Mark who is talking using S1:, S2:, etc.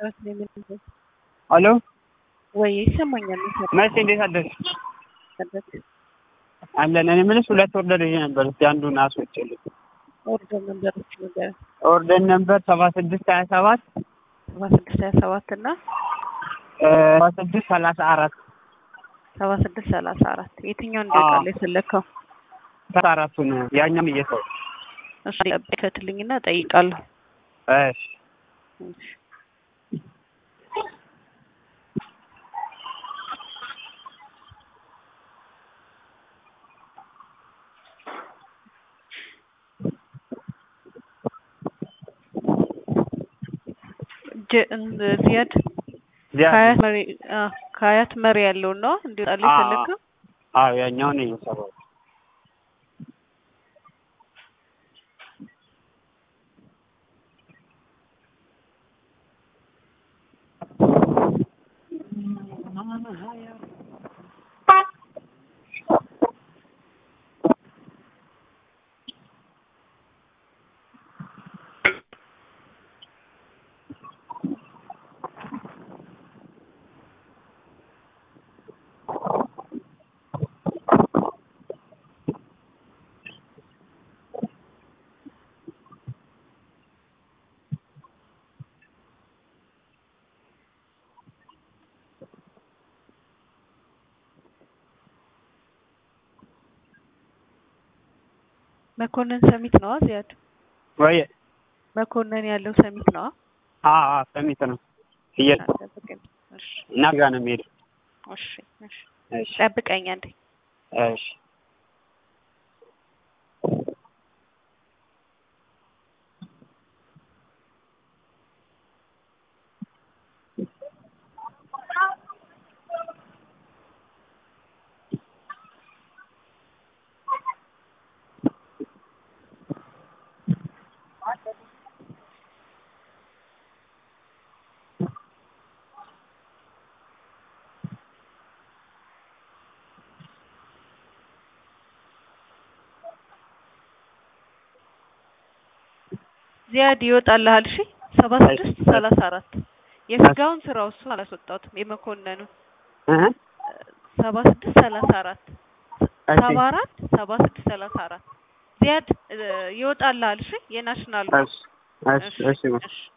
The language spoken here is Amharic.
S1: ሄሎ
S2: ወይ ይሰማኛል።
S1: መቼ እንዴት አደርሽ? አለን። እኔ የምልሽ ሁለት ኦርደር ይዤ ነበር። እስኪ አንዱን አስወጪልኝ።
S2: ኦርደር ነበሮች ነገር
S1: ኦርደር ነበር ሰባ ስድስት ሀያ ሰባት
S2: ሰባ ስድስት ሀያ ሰባት እና
S1: ሰባ ስድስት ሰላሳ አራት
S2: ሰባ ስድስት ሰላሳ አራት የትኛውን እንደቃለ የፈለግከው?
S1: ሰላሳ አራቱን ያኛም እየሰው
S2: እሱ ከትልኝና ጠይቃለሁ።
S1: እሺ
S2: ዚያድ ከሀያት መሪ ከሀያት መሪ ያለውን ነው እንዲወጣል የፈለግከው?
S1: አዎ ያኛውን እየሰራው
S2: መኮንን ሰሚት ነዋ ዚያድ
S1: ወይ
S2: መኮንን ያለው ሰሚት ነዋ።
S1: አ አ ሰሚት ነው እየ እና ጋር ነው የሚሄደው።
S2: እሺ እሺ
S1: እሺ
S2: ጠብቀኝ አንዴ።
S1: እሺ
S2: ዚያድ ይወጣልሃል። እሺ ሰባ ስድስት ሰላሳ አራት የስጋውን ስራው እሱ አላስወጣሁትም። የመኮንኑ
S1: እህ
S2: ሰባ ስድስት ሰላሳ አራት ሰባ አራት ሰባ ስድስት ሰላሳ አራት ዚያድ ይወጣልሃል። እሺ የናሽናሉ
S1: እሺ እሺ እሺ
S2: እሺ